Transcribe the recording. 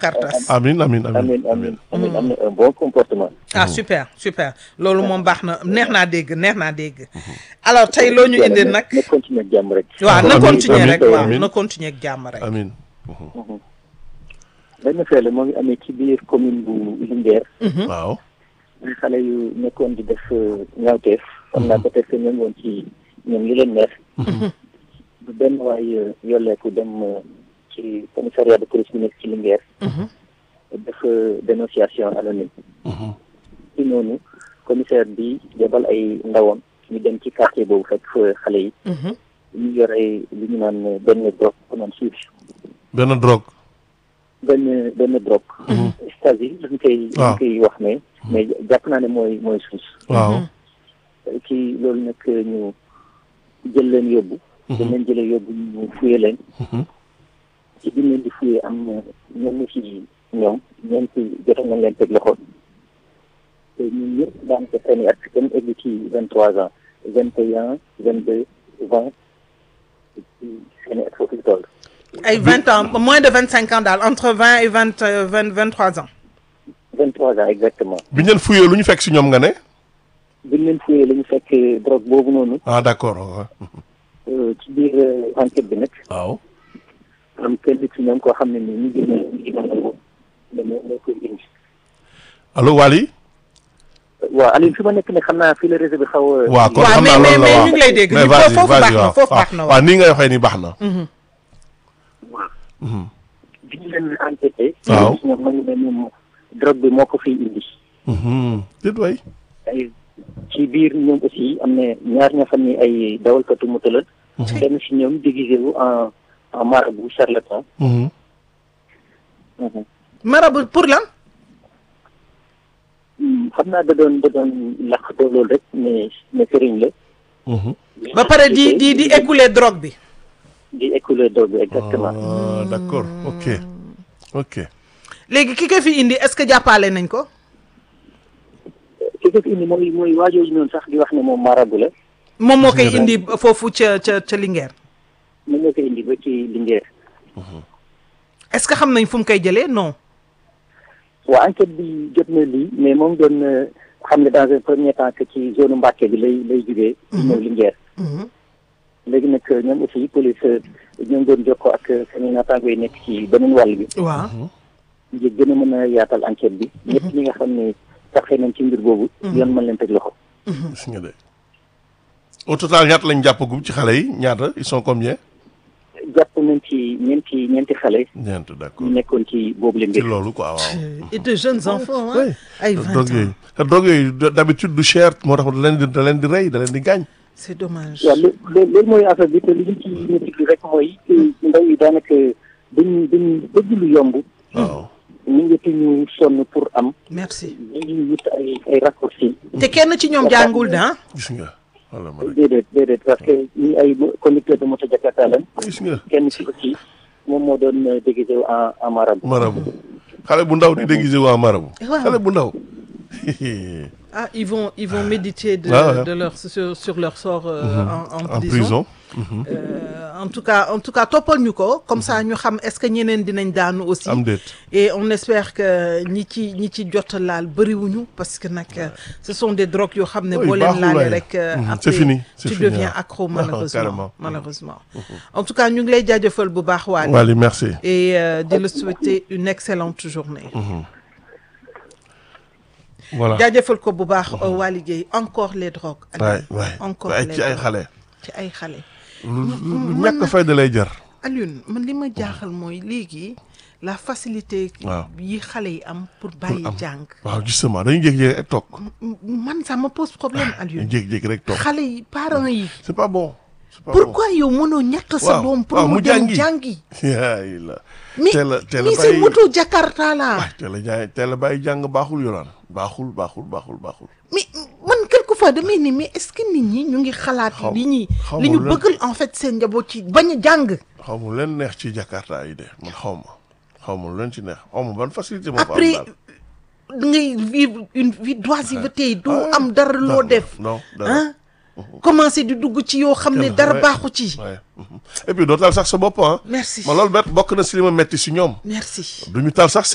Cartas. amin amin amin amin amin amin am na un bon comportement ah super super loolu moom baax na neex naa dégg neex naa dégg alors tey loo ñu indi nag na continuer ak jàmm rek waaw na Amiin, continuer amiin, rek waaw amiin. na continuer ak jàmm rek amin benn feele moo ngi amee ci biir commune bu Linguère waaw ay xale yu nekkoon di def ñaawteef xam naa peut-être que ñoom woon ci ñoom li leen neex bu benn waay yolleeku dem euh, ci commissariat de police bi nekk ci Linguère def euh, dénonciation anonyme ci noonu commissaire bi jabal ay ndawam ñu dem ci quartier boobu fekk fa xale yi ñu yore li ñu naan benn drogue ko naan suuf benn drogue benn benn drogue stasi lañ koy waaw. lañ koy wax ne mais jàpp naa ne mooy mooy suuf waaw ci loolu nag ñu jël leen yóbbu dañ leen jëlee yóbbu ñu fuye leen ci biñ leen di fuye am na ñenn ci ñoom ñeent jotoon nañ leen teg loxo te ñun ñëpp daanaka seen i at kenn egg ci vingt trois ans vingt et un vingt deux vingt ci seen i at foofu la toll ay vingt ans moins de vingt cinq ans daal entre vingt et vingt vingt vingt trois ans vingt trois ans exactement bi ñu leen fuyee lu ñu fekk si ñoom nga ne biñ leen fuyee la ñu fekk drogue boobu noonu ah d'accord waaw euh, ci biir euh, enquête bi nag waaw am kenn ci ñoom koo xam ne nii ñu gën a ñu gën a nangu ne moo moo koy indi allo Waly waaw Aliou fi ma nekk ne xam naa fii la réseau bi xaw a. waaw kon waaw, xam naa mais- loolu la mais waaw ñu ngi lay dégg. mais Ñu- vas-y, foofu vas-y, baax na, waaw. foofu waaw. baax na, waaw. waaw nii ngay waxee nii baax na waaw. bi ñu leen enquêté. Waaw. ñoom nañu ne moom drogue bi moo ko fiy indi. Mhm. déet waay ay ci biir ñoom aussi am na ñaar ñoo xam ne ay dawalkatu moto la. kenn si ñoom déguisé wu en en marabout charlatan. Mhm. marabout pour lan Hmm, xam naa da doon da doon laqatoo loolu rek mais mais sëriñ la. Mhm. ba pare di di di écouler drogue bi di écouler drogue bi exactement. ah d'accord ok ok léegi ki ko fi indi est-ce que jàppale nañ ko ki ko fi indi mooy mooy waajooju noonu sax di wax ne moom marabout la. moom moo koy Gis nga indi foofu ca ca ca Linguère mën nga ko indi ba ci Linguère. est-ce que xam nañ fu mu koy jëlee non waa enquête bi jot na lii mais moom doon na xam ne dans un premier temps que ci zone Mbacké bi lay lay jugee. di ñëw Linguère. léegi nag ñoom aussi police ñoo ngi doon jokkoo ak seen naataango yi nekk ci beneen wàll bi. waaw ngir gën a mën a yaatal enquête bi. ñëpp ñi nga xam ne taxee nañ ci mbir boobu. yoon mën leen teg loxo. gis nga de au total ñaata lañ jàppagum ci xale yi ñaata ils sont combien jàpp nañ ci ñeenti ñeenti xale ñeent d'accord ñu nekkoon ci boobu la ci mbir. loolu quoi waaw et de jeunes enfants oui hein ay vingt drogue ans yooyu te drogue yooyu d'habitude du cher moo tax da leen di da leen di rey da leen di gaañ c'est dommage waaw loo loo- loolu mooy affaire bi te li ñu ci ñu diglu rek mooy ndaw yi daanaka duñ duñ bëgg lu yomb. waaw ñu ngi ci ñu sonn pour am. merci ñu wut ay ay raccourcis. te kenn ci ñoom jàngul da gis nga wala ma rek déedéet déedéet parce que ñi ay conducteur de moto Jakarta lañ gis nga kenn ci aussi moom moo doon euh, déguisé wu en en marabout. marabu xale bu ndaw di déguisé waa marabu Waaw. xale bu ndaw ah ils vont ils vont méditer de Ouais, ouais. de leur sur sur leur sort euh, en, en en prison, prison Euh, en tout cas en tout cas toppal ñu ko comme ça ñu xam est-ce que ñeneen dinañ daanu aussi am déet et on espère que ñi ci ñi ci jot a laal bëriwuñu parce que nag euh, ce sont des drogues yoo xam ne Oui, boo leen baaxul laalee waaye. rek euh, Mhm, après c'est fini, c'est tu fini, deviens waaw. accro Ah, malheureusement carrément. malheureusement en tout cas ñu ngi lay jaajëfal bu baax waale Wally merci et euh, di la souhaiter une excellente journée voilà jaajëfal ko bu baax Waly Gueye encore les drogues waay waay encore waay les ci ay drogues. xale ci ay xale lu lu ñàkk fayda lay jar Alioune man li ma jaaxal mooy léegi la facilité Waaw. yi xale yi am pour bàyyi am. jàng waaw justement dañuy jékki-jékki rek toog M- man ça me pose problème dañuy Alioune jékki-jékki rek toog xale yi parents yi c'est pas bon c'est pas bon pourquoi yow mënoo ñàkk sa Waaw, doom pour waaw, mu mu dem jàngi. jàngi yaay la mais teel a teel a mais c'est bàyyi moto Jakarta là waay teel a jaay teel a bàyyi jàng baaxul yolaan baaxul baaxul baaxul baaxul mais man quelquefois damay ni mais est-ce que nit ñi ñu ngi xalaat Xaw- li ñuy xaw li ma ñu lan. bëggal en fait seen njaboot ci bañ a jàng xaw ma leen neex ci Jakarta yi de man xaw ma xaw ma lu leen ci neex xaw ma ban facilité moo fa am après daal ngay vivre une vie d'oisiveté doo Ah, am dara loo dara, def non dara ah commencé di dugg ci yoo xam ne Kenn- dara ouais. baaxu ci waaye et puis doo taal sax sa bopp ah merci ma loolu bet bokk na si li ma metti si ñoom merci duñu taal sax